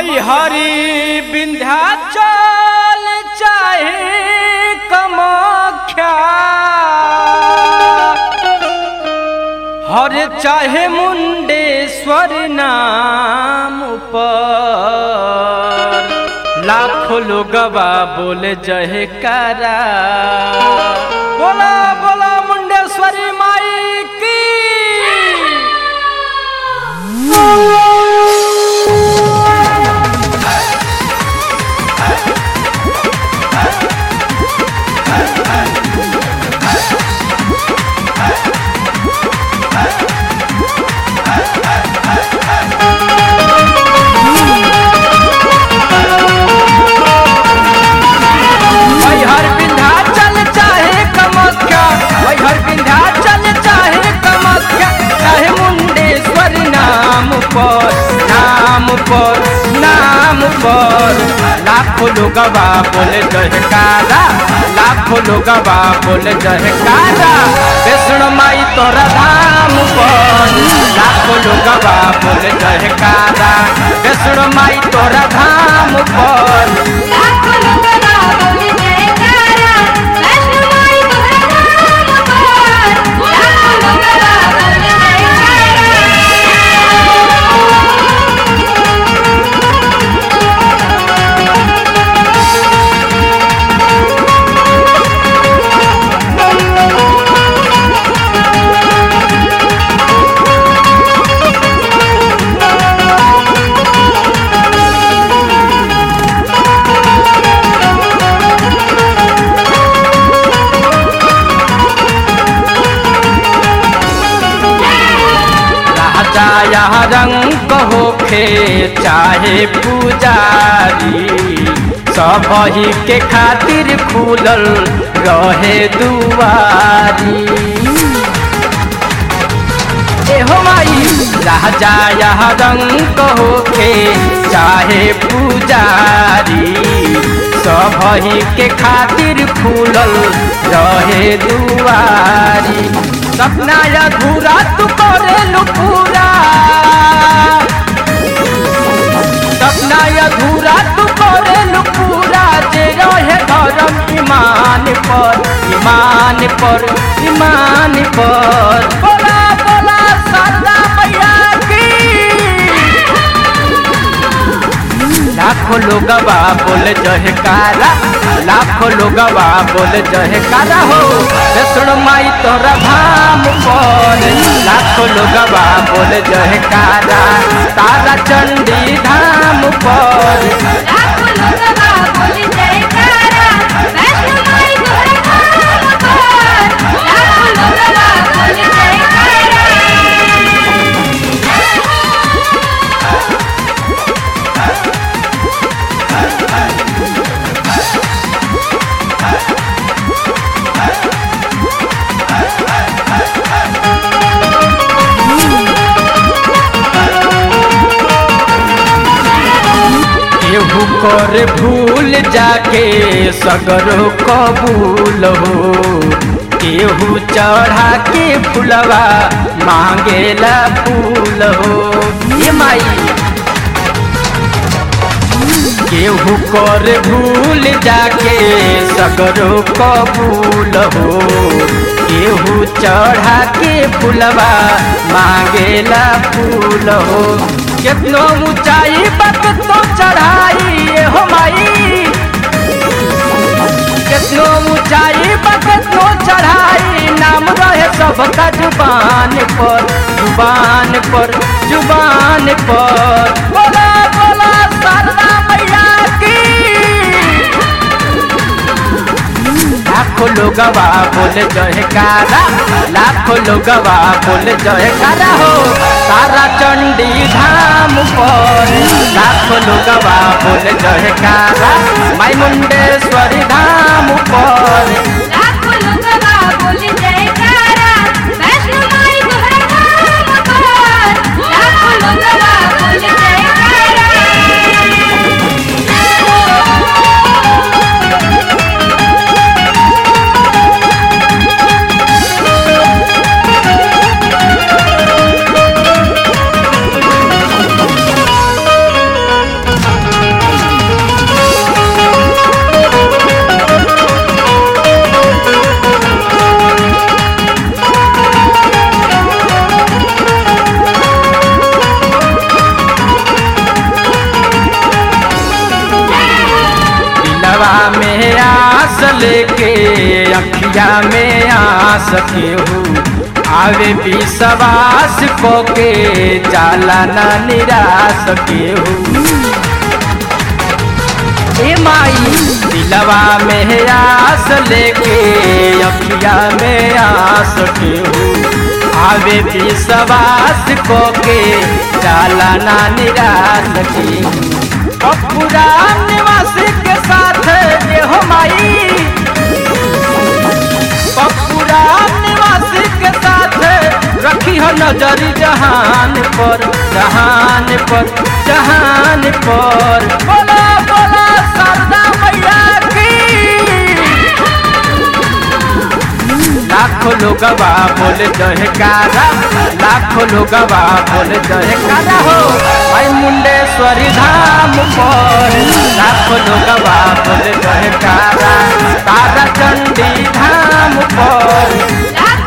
मैहरी विंध्याचल चाहे कमाख्या हर चाहे मुंडेश्वर नाम पर लाखों लोगवा बोले जयकारा बोला बोला मुंडेश्वरी माई की मैहर विंध्याचल चाहे कमख्या मैहर विंध्याचल चाहे कमख्या चाहे मुंडेश्वर नाम पर नाम पर नाम पर लाखों लोगवा बोले जयकारा लाखों लोगवा बोले जयकारा कृष्ण माई तोरा धाम पर लाखों लोगवा बोले जयकारा कृष्ण माई तोरा धाम पर लाखों लोगवा बोले जयकारा वैष्णो माई तोहरा धाम पर लाखों लोगवा बोले राजा यहाँ रंग होखे चाहे पुजारी सब ही के खातिर खुलल रहे दुआरी एहो माई राजा यहाँ रंग होखे चाहे पुजारी सब ही के खातिर खुलल रहे दुआरी सपना अधूरा तू करेलू पूरा सपना अधूरा तू करेलू पूरा जे रहे धर्म ईमान पर ईमान पर ईमान पर बोला बोला सादा मैया की लाखों लोगवा बोले जयकारा लाखों लोगवा बोले जयकारा हो कृष्ण माई तोरा धाम पर लाखों लोगवा बोले जयकारा तारा चंडी धाम पर लाखों लोगवा बोले जयकारा वैष्णो माई तोहरा धाम पर लाखों लोगवा बोले जयकारा केहू कर भूल जाके सगरो कबूल हो केहू चढ़ा के फुलवा मांगेला फूल हो ये माई केहू कर भूल जाके सगरो कबूल हो केहू चढ़ा के फुलवा मांगेला फूल हो कितनो ऊंचाई पर कितनो चढ़ाई ये हो माई कितनो ऊंचाई पर कितनो चढ़ाई नाम रहे सबका जुबान पर जुबान पर जुबान पर बोला बोला शारदा मैया की लाखों लोगवा बोले जयकारा लाखों लोगवा बोले जयकारा हो तारा चंडी धाम पर लाखों लोगवा बोले जयकारा माई मुंडेश्वरी धाम पर लाखों लोगवा बोले जयकारा वैष्णो माई तोहरा धाम पर लाखों लोगवा बोले जयकारा अखिया में आस केहू आवे विश्वास को के जाला ना निराश केहू ए माई दिलवा में आस लेके अखिया में आस केहू आवे विश्वास को के जाला ना निराश केहू पूरा निवास के साथ ये हो माई पूरा निवास के साथ रखी हो नजर जहान पर जहान पर जहान पर बोला बोला सरदा मैया की लाखों लोगवा बोले जयकारा लाखों लोगवा बोले जयकारा हो भाई मुंडेश्वरी धाम पर लाखों लोगवा बोले जयकारा तारा चंडी धाम पर लाख